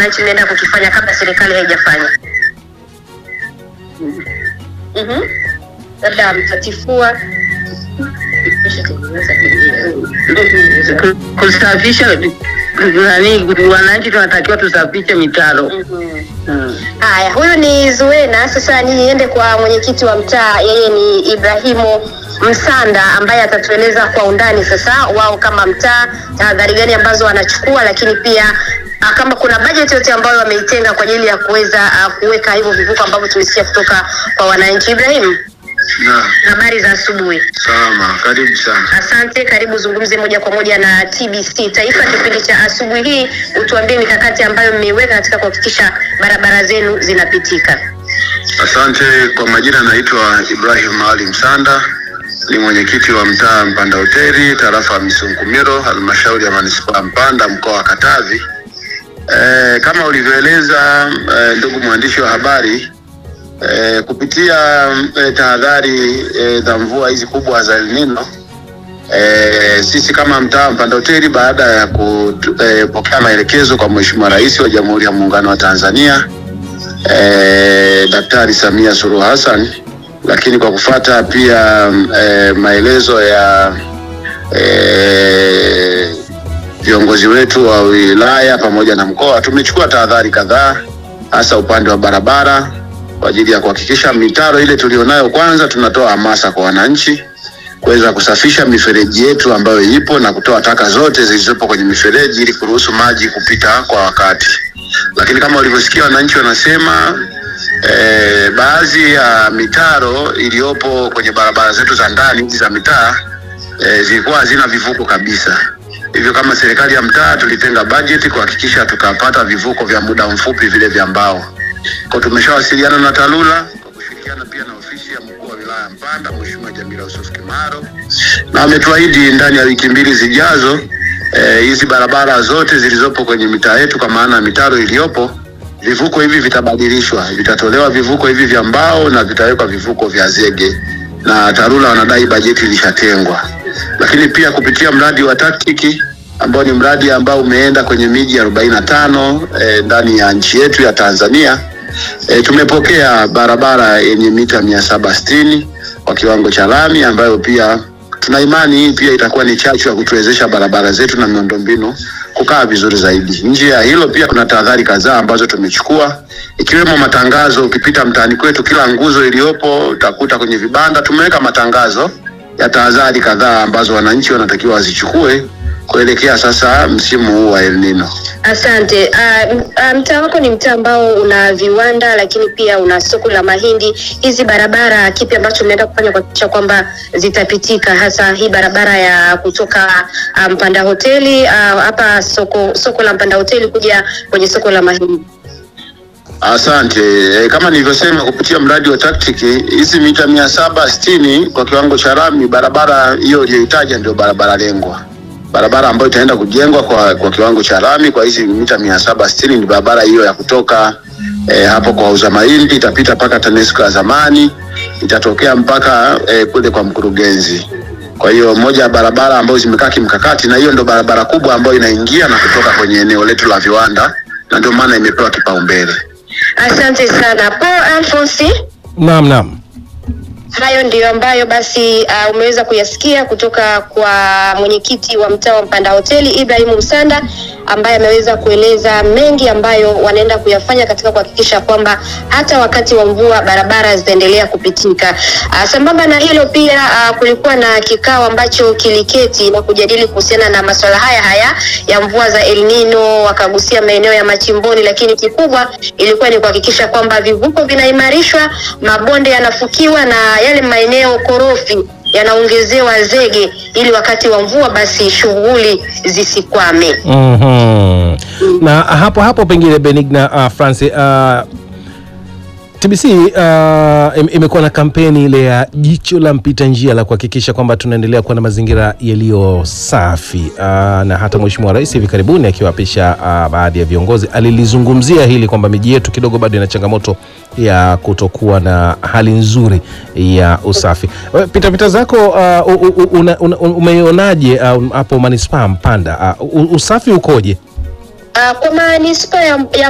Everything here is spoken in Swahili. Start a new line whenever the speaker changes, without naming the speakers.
wananchi mnaenda kukifanya kabla serikali haijafanya? Mhm. Labda mtatifua
kusafisha nani, wananchi tunatakiwa tusafishe mitaro.
Mhm.
Mm.
Haya, huyu ni Zuena. Sasa niende kwa mwenyekiti wa mtaa, yeye ni Ibrahimu Msanda ambaye atatueleza kwa undani sasa wao kama mtaa tahadhari gani ambazo wanachukua, lakini pia ah, kama kuna bajeti yote ambayo wameitenga kwa ajili ya kuweza ah, kuweka hivyo vivuko ambavyo tulisikia kutoka kwa wananchi. Ibrahim,
Na,
habari za asubuhi.
salama, karibu sana.
Asante, karibu zungumze moja kwa moja na TBC Taifa kipindi cha asubuhi hii, utuambie mikakati ambayo mmeiweka katika kuhakikisha barabara zenu zinapitika.
Asante. Kwa majina naitwa Ibrahim Ali Msanda, ni mwenyekiti wa mtaa Mpanda Hoteli, tarafa ya Misunkumiro, halmashauri ya manispaa ya Mpanda, mkoa wa Katavi. E, kama ulivyoeleza e, ndugu mwandishi wa habari e, kupitia e, tahadhari e, za mvua hizi kubwa za El Nino e, sisi kama mtaa Mpanda Hoteli baada ya kupokea maelekezo kwa Mheshimiwa Rais wa Jamhuri ya Muungano wa Tanzania eh, Daktari Samia Suluhu Hassan, lakini kwa kufata pia eh, maelezo ya eh, viongozi wetu wa wilaya pamoja na mkoa, tumechukua tahadhari kadhaa, hasa upande wa barabara kwa ajili ya kuhakikisha mitaro ile tulionayo, kwanza tunatoa hamasa kwa wananchi kuweza kusafisha mifereji yetu ambayo ipo na kutoa taka zote zilizopo kwenye mifereji ili kuruhusu maji kupita kwa wakati lakini kama ulivyosikia wananchi wanasema eh, baadhi ya mitaro iliyopo kwenye barabara zetu za ndani hizi za mitaa eh, zilikuwa hazina vivuko kabisa. Hivyo kama serikali ya mtaa tulitenga bajeti kuhakikisha tukapata vivuko vya muda mfupi vile vya mbao. Kwa tumeshawasiliana na TARURA kwa kushirikiana pia na ofisi ya mkuu wa wilaya ya Mpanda Mheshimiwa Jamila Yusuf Kimaro, na ametuahidi ndani ya wiki mbili zijazo eh, hizi barabara zote zilizopo kwenye mitaa yetu kwa maana ya mitaro iliyopo, vivuko hivi vitabadilishwa, vitatolewa vivuko hivi vya mbao na vitawekwa vivuko vya zege, na TARURA wanadai bajeti ilishatengwa. Lakini pia kupitia mradi wa taktiki ambao ni mradi ambao umeenda kwenye miji arobaini na tano eh, ndani ya nchi yetu ya Tanzania E, tumepokea barabara yenye mita mia saba sitini kwa kiwango cha lami ambayo pia tuna imani hii pia itakuwa ni chachu ya kutuwezesha barabara zetu na miundombinu kukaa vizuri zaidi. Nje ya hilo pia kuna tahadhari kadhaa ambazo tumechukua ikiwemo matangazo. Ukipita mtaani kwetu, kila nguzo iliyopo utakuta kwenye vibanda tumeweka matangazo ya tahadhari kadhaa ambazo wananchi wanatakiwa wazichukue kuelekea sasa msimu huu wa El Nino.
Asante. Uh, uh, mtaa wako ni mtaa ambao una viwanda lakini pia una soko la mahindi. Hizi barabara, kipi ambacho mnaenda kufanya kuhakikisha kwamba zitapitika, hasa hii barabara ya kutoka uh, Mpanda Hoteli uh, hapa soko soko la Mpanda Hoteli kuja kwenye soko la mahindi?
Asante. E, kama nilivyosema kupitia mradi wa taktiki hizi mita mia saba sitini kwa kiwango cha lami, barabara hiyo uliyoitaja ndio barabara lengwa, barabara ambayo itaenda kujengwa kwa, kwa kiwango cha lami kwa hizi mita mia saba sitini ni barabara hiyo ya kutoka e, hapo kwa uza mahindi itapita mpaka TANESCO ya zamani itatokea mpaka e, kule kwa mkurugenzi. Kwa hiyo moja ya barabara ambayo zimekaa kimkakati, na hiyo ndio barabara kubwa ambayo inaingia na kutoka kwenye eneo letu la viwanda, na ndio maana imepewa kipaumbele.
Asante sana Paul Alphonse.
Naam, naam.
Hayo ndiyo ambayo basi uh, umeweza kuyasikia kutoka kwa mwenyekiti wa mtaa wa Mpanda Hoteli Ibrahimu Msanda ambaye ameweza kueleza mengi ambayo wanaenda kuyafanya katika kuhakikisha kwamba hata wakati wa mvua barabara zitaendelea kupitika. Uh, sambamba na hilo pia uh, kulikuwa na kikao ambacho kiliketi na kujadili kuhusiana na masuala haya haya ya mvua za El Nino, wakagusia maeneo ya machimboni, lakini kikubwa ilikuwa ni kuhakikisha kwamba vivuko vinaimarishwa, mabonde yanafukiwa na yale maeneo korofi yanaongezewa zege ili wakati wa mvua basi shughuli zisikwame.
Mhm. Na hapo hapo pengine Benigna uh, Francis uh, TBC uh, im- imekuwa na kampeni ile ya jicho la mpita njia la kuhakikisha kwamba tunaendelea kuwa na mazingira yaliyo safi uh, na hata Mheshimiwa Rais hivi karibuni akiwapisha uh, baadhi ya viongozi alilizungumzia hili kwamba miji yetu kidogo bado ina changamoto ya kutokuwa na hali nzuri ya usafi. We, Pitapita zako uh, u- u- una- una- umeionaje uh, hapo manispaa Mpanda uh, u- usafi ukoje?
Uh, kwa manispaa ya, ya